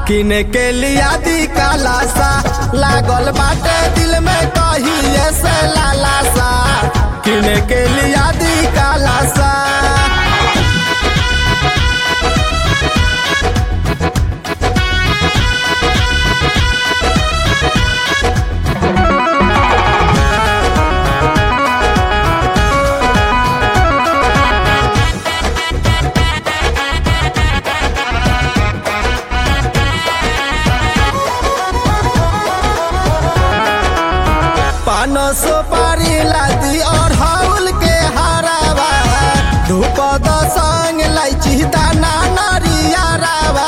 किने के लिया दी काला सा लागल बाटे दिल में कहिए से लाला सा किने के लिया दी काला सा पान सुपारी लादी और हाउल के हरावा धूप द संग लाइची दाना नारिया रावा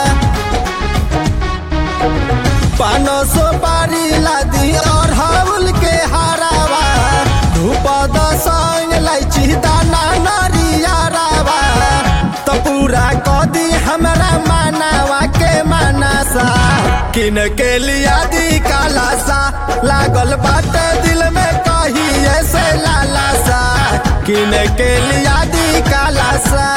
पान सुपारी लादी और हाउल के हरावा धूप द संग लाइची दाना नारिया रावा तो पूरा कदी हमरा मानावा के मानसा किन के लिया दी काला सा लागल बाटे दिल में कहिए से लाला सा किन के लिया दी काला सा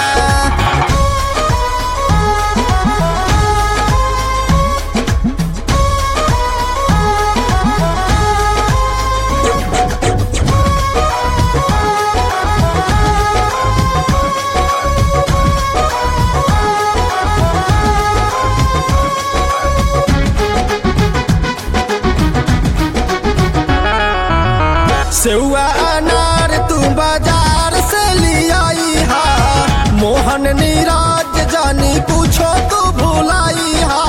सेवा अनार तू बाजार से लियाई हा मोहन नीरज जानी पूछो तू भुलाई हा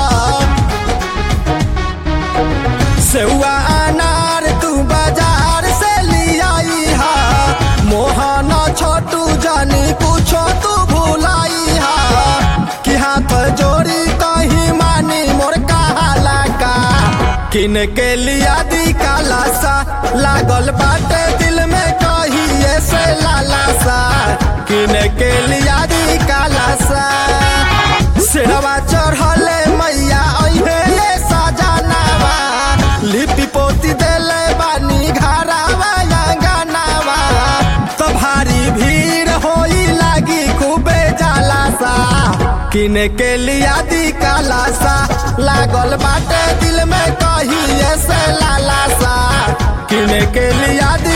सेवा अनार तू बाजार से लियाई हा मोहन छोटू जानी पूछो तू भुलाई हा कि हाथ जोड़ी कहीं मानी मोर कहाला का किन के लिया दी काला सा लागल बाटे दिल में कहिए से लाला सा किन के लिया दी काला सा सिरवा चढ़ले मैया अहे ये सजनावा लिपि पोती देले बानी घरावा या गानावा तो भारी भीड़ होई लागी खूबे जाला सा किने के लिया दी काला सा लागल बाटे दिल में कहिए से लाला सा किने के लिया दी